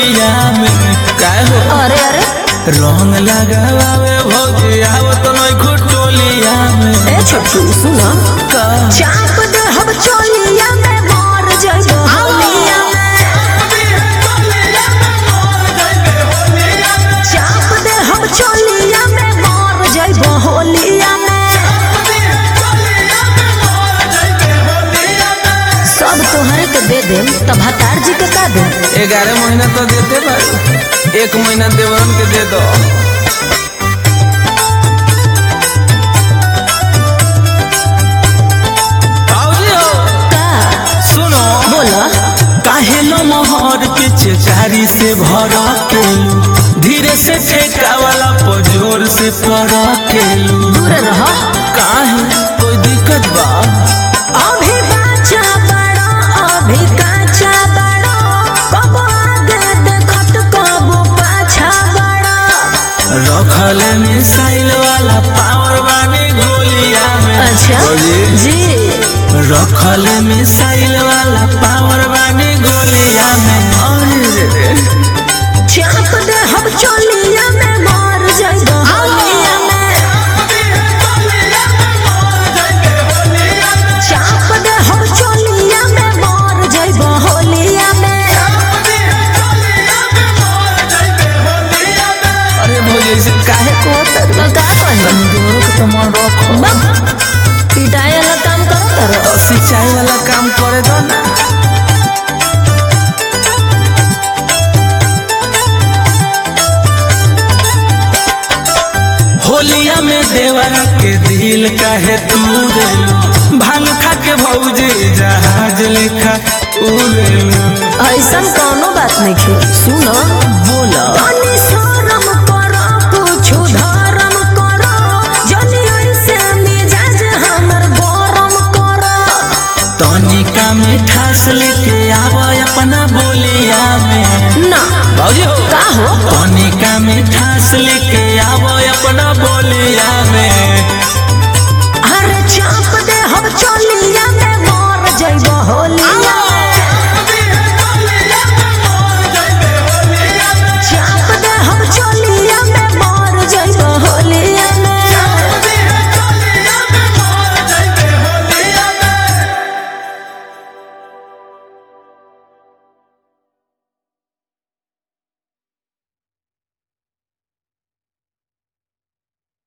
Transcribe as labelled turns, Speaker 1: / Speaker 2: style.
Speaker 1: होलिया में काय हो
Speaker 2: अरे अरे
Speaker 1: रंग लगावे भौजी आवत नहीं खुटोलिया में
Speaker 2: ए छोटू सुनो
Speaker 1: का
Speaker 2: चाप दे हम चोलिया में मार जाइबो होलिया में चाप दे हम चोलिया में मार जाइबो होलिया में सब तोहरे के दे दे तब हतार जी के का दे
Speaker 1: ग्यारह महीना तो देते भाई एक महीना देवरन के दे दो भौजी हो
Speaker 2: का
Speaker 1: सुनो
Speaker 2: बोला
Speaker 1: काहे लो मोहर के चेचारी से भरा केलू धीरे से ठेका वाला पजोर से पड़ा केलू
Speaker 2: दूर रहो
Speaker 1: काहे कोई दिक्कत बा
Speaker 2: अभी बाचा बड़ा अभी काचा बड़ा कब आगे देखत कब पाछा बड़ा
Speaker 1: रखल मिसाइल वाला पावर बानी गोलिया में
Speaker 2: अच्छा
Speaker 1: भौजी,
Speaker 2: जी
Speaker 1: रखल मिसाइल वाला पावर बानी गोलिया में अरे रे रे
Speaker 2: चाप दे हम चोलिया में मार जाइबो होलिया में चाप दे हम चोलिया में मार जाइबो होलिया में
Speaker 1: अरे भौजी ऐसे काहे को
Speaker 2: तो का कही
Speaker 1: दोनों के तो मन रखो
Speaker 2: बम पिटाई वाला काम करो करो
Speaker 1: सिंचाई वाला काम करे दो ना होलिया में देवरा के दिल काहे तू देलू भांग खा के भौजी जहाज लेखा उड़ेलू
Speaker 2: ऐसा कोनो बात नहीं खे सुनो
Speaker 1: बोला
Speaker 2: तनी शरम करो कुछु धर्म करो जनी ऐसे मिजाज हमर गरम करो
Speaker 1: तनिका मिठास लेके आवा अपना बोलिया में
Speaker 2: ना
Speaker 1: भौजी हो
Speaker 2: का हो
Speaker 1: तनिका मिठास लेके आवा अपना बोलिया में